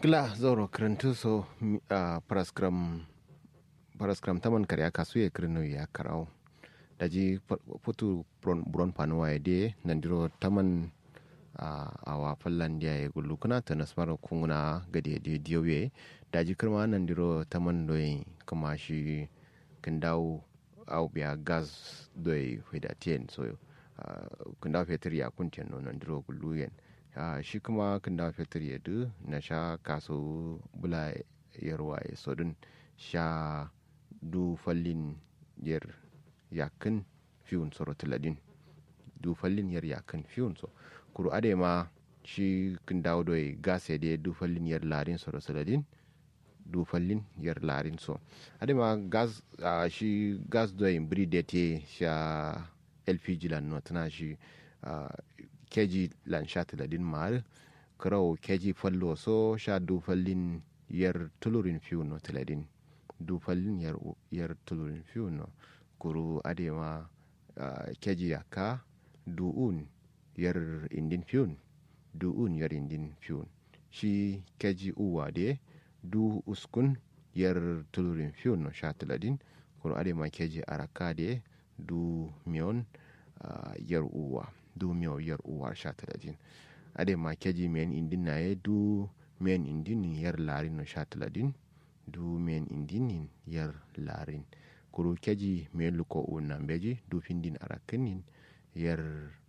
Gla zoro krentu so a paraskram paraskram taman karya kasu ya krenu ya karau daji putu buron panuwa ya de nandiro taman a wa fallan dia ya gullu kuna ta nasmar kunguna gade de diyoye daji kirma nandiro taman doyi kuma shi kindawo au biya gas doyi hudatien so kindawo fetur ya kuntien no nandiro gullu yen Uh, shi kuma kan da fetur ya du na sha kaso bula yarwa ya sodun sha du fallin yar yakin fiyun soro tiladin du fallin yar yakin fiyun so kuru ade ma shi kan dawo doy gas ya de du fallin yar larin soro tiladin du fallin yar larin so ade ma gas uh, shi gas doy bri de te sha lpg lan no tana shi uh, keji lan sha tiladin mar kraw keji fallo so sha du fallin yar tulurin fiu no tiladin du fallin yar yar tulurin fiu no kuru adema uh, keji yaka du un yar indin fiun du un yar indin fiun shi keji uwa de du uskun yar tulurin fiu no sha tiladin kuru adema keji araka de du mion uh, yar uwa du miyo yar uwa sha taladin ade ma keji men indin na ye du men indin yar larin no sha taladin du men indin yar larin kuru keji men luko unan beji du findin arakinin yar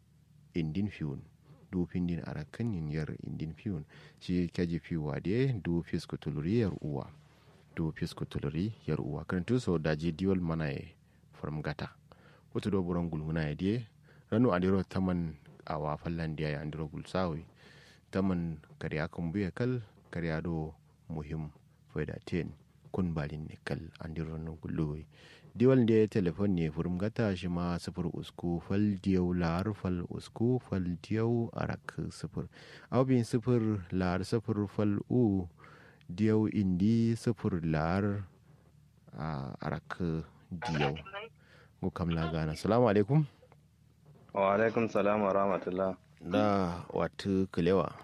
indin fiun du findin arakinin yar indin fiun shi keji fiwa de du fisku tuluri yar uwa du fisku tuluri yar uwa kan so daji diwal mana ye from gata wato do buran gulguna ya de ranu andiro taman awa fallandiya ya andiro gulsawi taman kariya kan buya kal kariya do muhim faida ten kun balin ne kal andiro no gulluwi diwal da telefon ne furum gata shi ma sifir usku fal diyau lar fal usku fal diyau arak sifir abin sifir lar sifir fal u diyau indi sifir lar arak diyau go kamla gana salamu alaikum wa alaikum salam wa rahmatullah da watu kulewa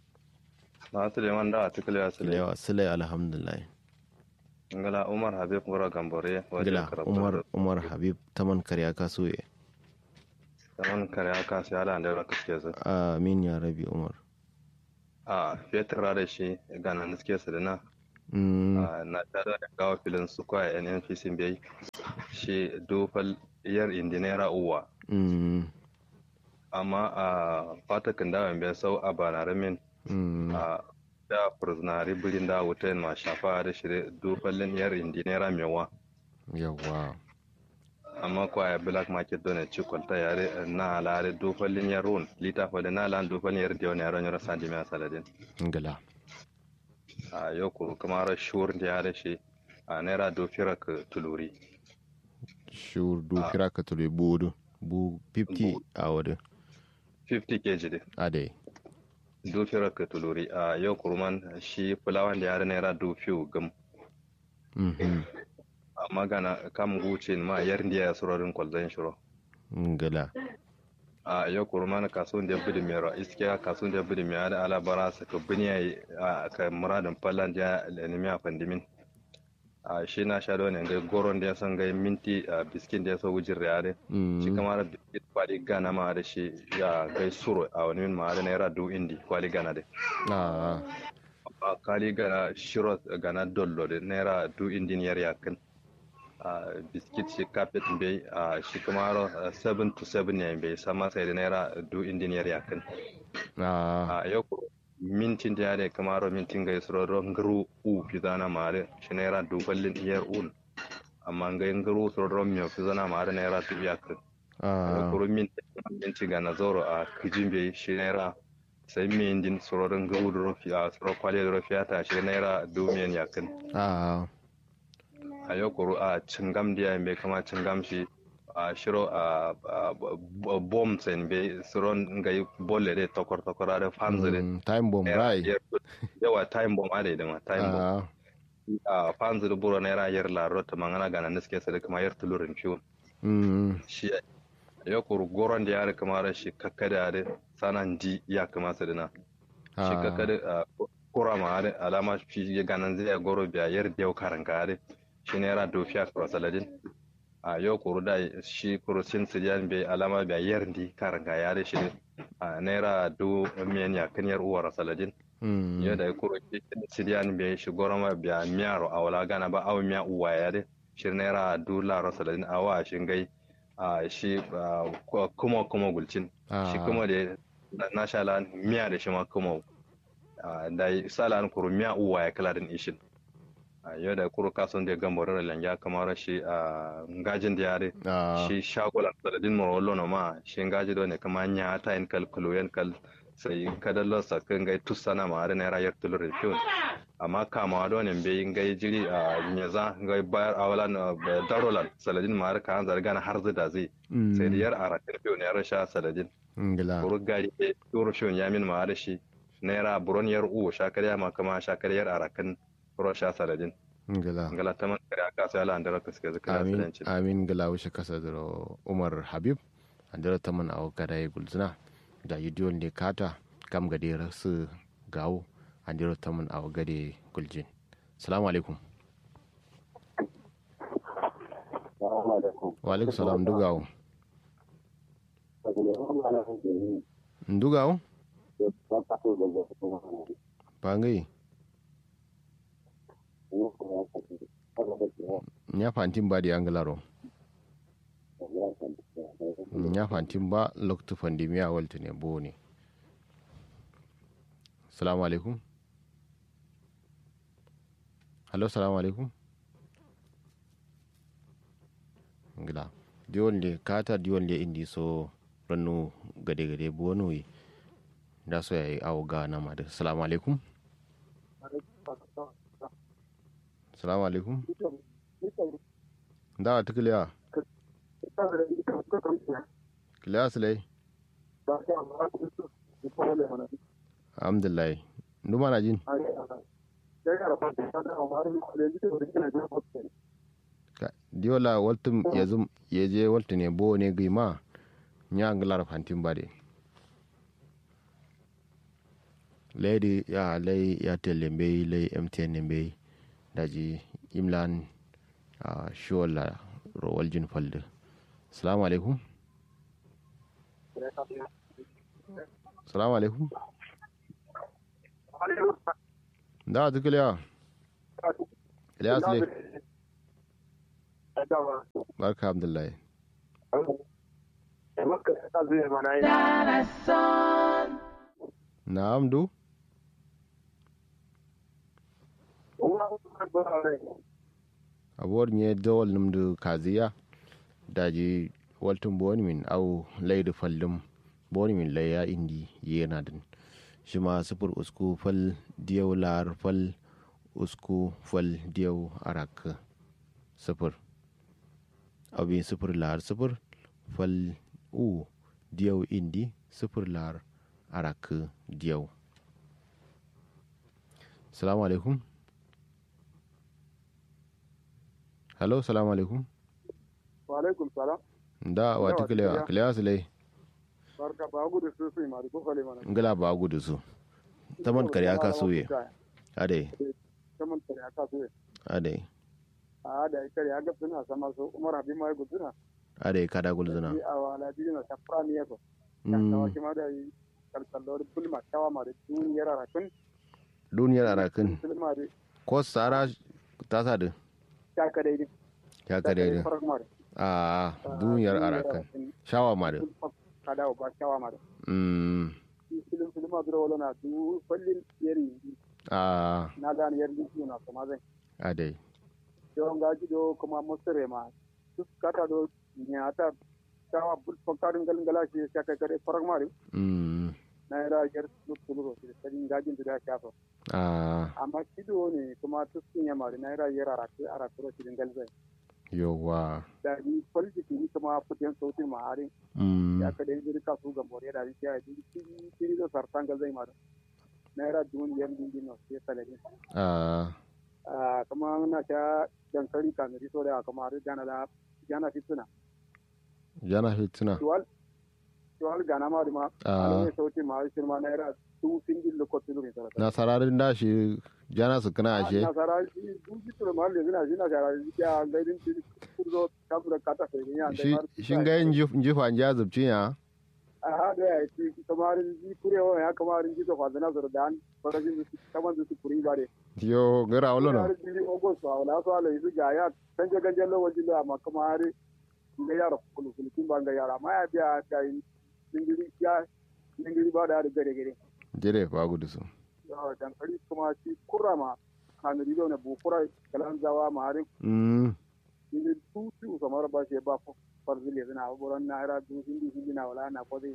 na suleiman da watu kulewa kulewa sule alhamdulillah ngala umar habib ngora gambore ngala umar umar habib taman kariya kasuye taman kariya kasu ya da da kaske su amin ya rabi umar a fetur da shi gana niske su da na na tada da gawa filin su kwa nnpc bai shi dofal yar indinera uwa amma a fatakin dawon bai sau a banaramin a da furzinari birin da wuta ma shafa da shirye dofallin yar indinera mewa yawa amma kwa ya black market don ci kwalta yare na alare dofallin yar run lita fali na alan dofallin yar diyon yaron yara sandi mai saladin ngala a yau kuru kuma ra shur da ya da shi a naira dofira ka tuluri shur dofira ka tuluri budu bu 50 a wadda 50 kg de ade dofira ka tuluri a yau kurman shi fulawan da ya da naira dofiyo gam amma gana kam guce ma yar ndiya ya surorin kwalzan shiro ngala a yau kurman kasuwan da bidi mero iskiya kasuwan da bidi mero da alabara su ka biniya a ka muradin fallan da ya fandimin a shi na sha ne ga goron da ya san ga minti a biskin da ya so wujin riyade shi kamar biskit kwali gana ma da shi ya gai suro a wani min ma da naira du indi kwali gana da a kwali gana shiro gana dollo da naira du indi yar yakin a biskit shi kafet bai a shi kamar 7 to 7 ne bai sama sai da naira du indi yar yakin a yau mintin da yare kamaro mintin ga isro ron ngru u fizana mare shi naira duballin iyar un amma ga ngru so ron miyo fizana mare naira tu yak kuro mintin ga na zoro a kijimbe shi naira sai min din soro ron ngru ro fi a soro kwale ro fi ata shi naira dumiyan yakin a yau kuro a cingam da yayin bai kama cingam shi a shiro a bom sen be suron ga bolle de tokor tokor are fanzire time bomb rai yawa time bomb ade de ma time bomb a fanzire buro ne ra yer la rota mangana gana niske sare kuma yer tulurin fiun shi ya kuru goron da yare kamar shi kakkada da sanan di ya kama su dina shi kakkada kura ma are alama fi ganan zai goro biya yar dew karanga are shi naira dofiya kura saladin a yau kuru da shi kuru sin sidiyan bai alama biya yar di karanga ya are shi a naira du miyan ya kan yar uwar saladin yau da kuru sidiyan bai shi goro ma biya miyaro a wala gana ba awu miya uwa ya are shi naira du laro saladin awa shi gai a shi kuma kuma gulcin shi kuma da na sha lan miya da shi ma kuma da sala an kuru miya uwa ya kala din ishin yau da kuru kason da gambo da langa kamar shi a ngajin da yare shi shagolan saladin morolo no ma shi ngaji do ne kama nya ta in kal kuluyen kal sai kadallo sa kan gai tusana ma da naira yar tulur fiun amma kama do ne be gai jiri a nyaza gai bayar awalan darolan saladin ma ka an zarga na har zida zai sai da yar arakin fiun ya rasha saladin kuru gari turu fiun ya min ma da shi naira buron yar u shakarya ma kama shakaryar arakan furo sha saladin ngala ngala taman kare aka sai ala andara kaske zaka amin amin ngala wuce kasa da umar habib andara taman aw gada ya gulzina da yidiyon ne kata kam gade rasu gawo andara taman aw gade guljin salamu alaikum wa alaikum salam dugawo ndugawo bangai nya fantin ba da anglaro nya fantin ba loktu pandemiya walta ne bo ne salamu alaikum hallo salamu alaikum ngila diwon le kata diwon le indi so rannu gade gade bono yi da so yayi awo ga na ma da salamu alaikum salamu alaikum da ta kiliya kiliya silai alhamdulillah numa na jin diola waltum yazum yeje waltu ne bo ne gima nya nglar fantin bade lady ya lay ya telembe lay mtn be daji imlan a shola rowal jin falde salamu alaikum salamu alaikum da ta kiliya ilyas le barka abdullahi na amdu abuwar nye dawal numdu kaziya daji waltun boni min au laidu fallum boni min laya indi yana din shi ma sufur usku fal diyau lar fal usku fal diyau arak sufur abin sufur lar sufur fal u diyau indi sufur lar arak diyau salamu alaikum hello salamu alaikum wa alaikum salam da wata kilewa kilewa su lai barka ba gudu su su ma ko kale mana ngala ba gudu su taman kare aka soye ade taman kare aka soye ade a da kare aka suna sama so umar abi mai guduna ade kada gulzuna a wala dina ta prami yako kan tawa kima da kalkallor bulma tawa ma da duniyar arakun duniyar arakin bulma da ko sara ta sa da ta kadai din ya kare da a duniyar arakan shawa ma da kada ba shawa ma da mm film film ma duro wala na du fallin yeri a na dan yeri ni na kuma zai ade don gaji do kuma musire ma duk kata do nyata tawa bul fakarin galin galashi ya kai kare farak mari mm na ira yar su kuluro da sadin gajin da shafa a amma kido ne kuma tuskin ya mari na ira yar arake arakuro sidin galzai yawa da ni politiki ni kuma putin sautin ma harin mm ya ka da yanzu ka su ga more da ya yi kiri da sartan galzai mari na ira dun yan din din no sai salari a a kuma na ta dankali kamari so da kuma har jana da jana fituna jana hituna tuwal tuwal gana ma ma a ne sauti ma shi ma naira tu singil lo kotu lo misala nasararin da shi jana su kana ashe nasara shi duki tura ma le zina zina gara ya gaidin shi kurzo kabura kata sai ne ya shi shin ga yin jifa ja zubcin ya a hada ya ci kamar ji kurewa ya kamar ji to fadana zuru dan farajin su kamar su kuri bare yo gara wala no har ji ogos ba wala so ala yi ga ya canje ganje lo wajin da ma kamar ga yara kulu kulu kin ban ga yara ma ya biya da dingiri ya dingiri ba da gare gare jere ba gudu su dankali kuma shi kurama kanuri da wani bukura kalan zawa maharin mm ini tutu kamar ba shi ba farzil ya zina abubuwan na ira du hindi hindi na wala na ko zai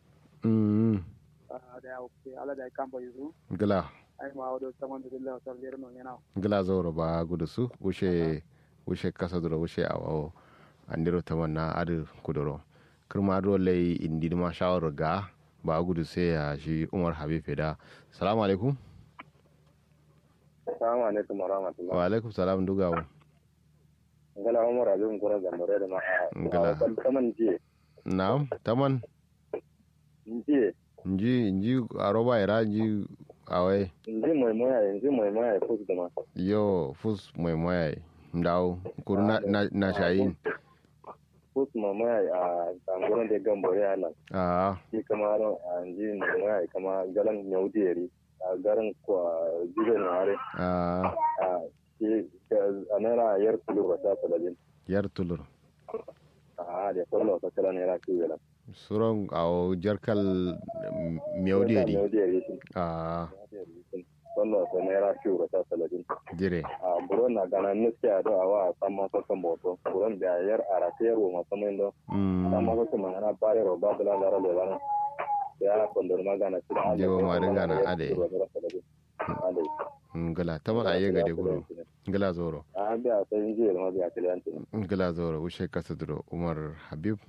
mm da ya wuce ala da ya kamba yuzu gila ai ma wadda saman da dilla wasar lera non yana gila zauro ba gudu su wuce wuce kasa duro wuce awo andiro tamanna adu kudoro kirma do lay indi ma shawar ga ba gudu sai ya shi umar habib da salamu alaikum Assalamu alaikum wa rahmatullah. wa alaikum salam dugawo Ngala Umar Abin Kura Gambare da ma. Ngala. Kaman jiye. na'am taman Jiye. nji nji aroba ira nji awai Nji mai moya nji mai moya fus da ma. yo fus mai moya ndaw kuru na, na, na shayin Fus mai moya a gangurin da Gambare a nan. a Shi kama a nji mai moya kama galan Yaudiyari. A garin kwa jibe na hare. a A shi a naira yar kulu ba ta talabin. yar tulur A da kwallo ta kala naira kiwo la. suron awo jarkal mewderi Yaudiyari shi. a Kwallo ta naira kiwo ba ta talabin. jire a buron na gana nuske a do awa sama so kan boto buron da yar ara te ro ma sama ndo mm sama so kan mana bare ro ba bla lara le lara ya kondor ma gana tira Jewa ma dinga na ade. ade ngala taman aye gade guru ngala zoro a biya sai inji ma biya kliyanti ngala zoro ushe kasa duro umar habib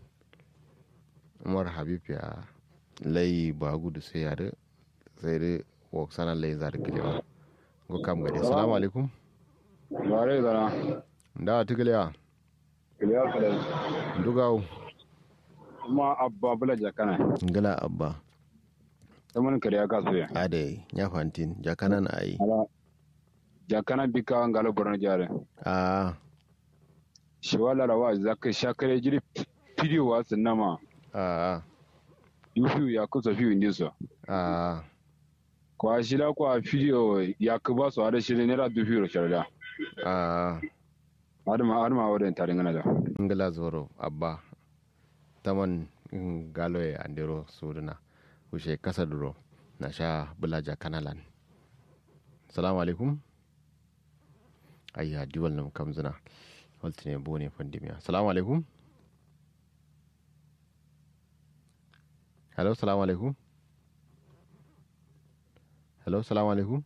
umar habib ya lay ba gudu sai ya de sai de wok sana lay zar kilewa go kam gade assalamu alaikum Bare zana, da tigilewa kiliya kala, dugaw kuma abba bula jakana, ngala abba ta mun kariya kasu ya. ade nya fantin jakanan ayi Ala, jakana bika ngalo borno jare. a Shi wala rawa zaka shakare jiri fidiyo wa sinama, a yufi ya kusa fiyo ndiso. a Kwa shida kwa fidiyo ya kuba su hada shirin nera du fiyo sharda. a Adama adama wadda tare ngana da. ngala zoro abba taman mm, galo e andero suduna ushe kasa duro na sha bulaja kanalan salamu alaikum ayya diwal nam kamzuna waltine bone pandimiya salamu alaikum hello salamu alaikum hello salamu alaikum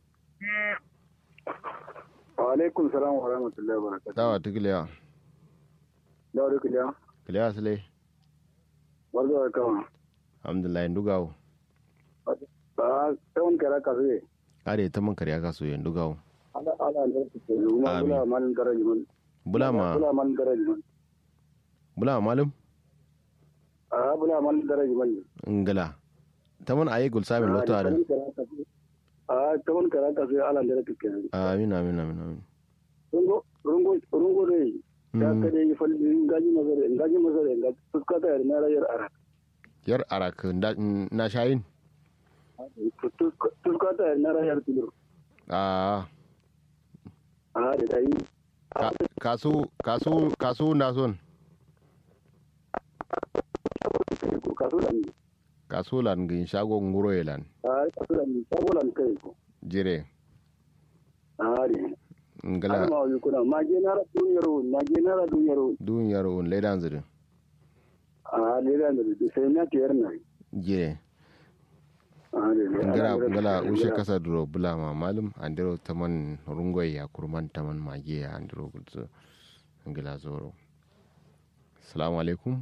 wa alaikum salam wa rahmatullahi wa barakatuh dawa tigilewa da wani kuliya kilewa sile barzo da kama alhamdulillah ndugawo ba tawon kara ka zai are taman kariya kaso yen ndugawo ala ala da su ke kuma Amin. bula malin garaji man bulama bula malin garaji man bulama malum a bula malin garaji man ngala taman ayi gul samin lotto ada a tawon kara ka zai ala da su ke amin amin amin amin rungo rungo rungo dai ya Mm. ka dai falli ngaji mazare ngaji mazare ngaji fuskata ya na rayar ara yar arak nda- na shayin fuskata ya na rayar tulur a a da dai ka- kasu kasu kasu na son ko kaso da ni kasu lan gin shago nguro yelan a kaso da ni sabolan kai ko jire a ne ngala ma yi kuna mage na ra duniyar mage na ra duniyar duniyar un ledan zirin a ne da da sai na tiyar na jire a ne ngala ngala ushe kasa duro bulama malum andiro taman rungoy ya kurman taman mage ya andiro gulzo ngala zoro assalamu alaikum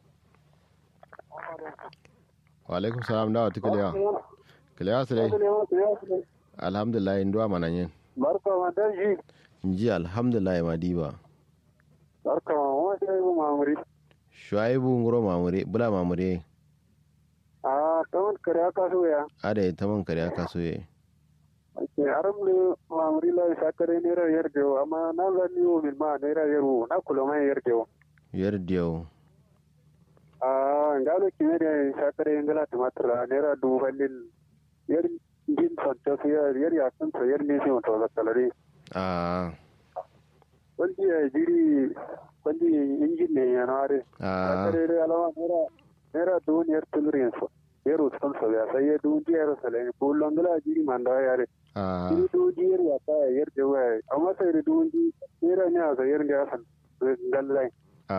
wa alaikum salam dawa tikalewa kalewa sile alhamdulillah nduwa mananyen barka ma dan shi nji alhamdulillah madiba barka ma wa sai mu mamuri shuaibu nguro mamure bula mamure a kawon kare aka so ya ada ta man kare aka soye ke aram le mamri la sakare nera yerdewo amma na la ni o min ma nera yeru na kulo ma yerdewo yar diyo ah ngalo kimere sakare ngala tumatra nera du halil yer din sonto yer yer ya sun to yer ni si to la kalari a wani ya jiri wani injin ne ya nare a sakare re alawa nera nera du yer tulrin so yer uskon so ya sai du yer sale bulon ngala jiri manda yare a jiri du yer ya ta yer de wa amma sai du ji nera ne a yer da san ngallai a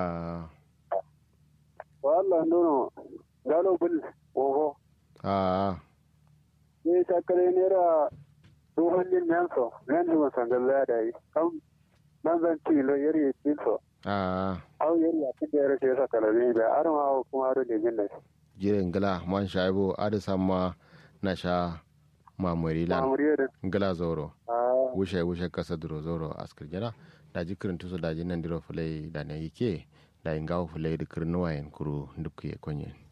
wala nono galo bul oho a ne sakare nera du hallin nan so nan du san ngalla da yi kam nan zan ci lo yer yi ci so a au yer ya ci da sai sakala ne da arma kuma ro de jinda jiren gala man shaibo ada sama na sha mamuri lan mamuriya da gala zoro ah wushe wushe kasa duro zoro askir jana da ji kirin tuso da ji nan diro fulai da na yike da ingawo fulai da kirin wayan kuru duk ya konye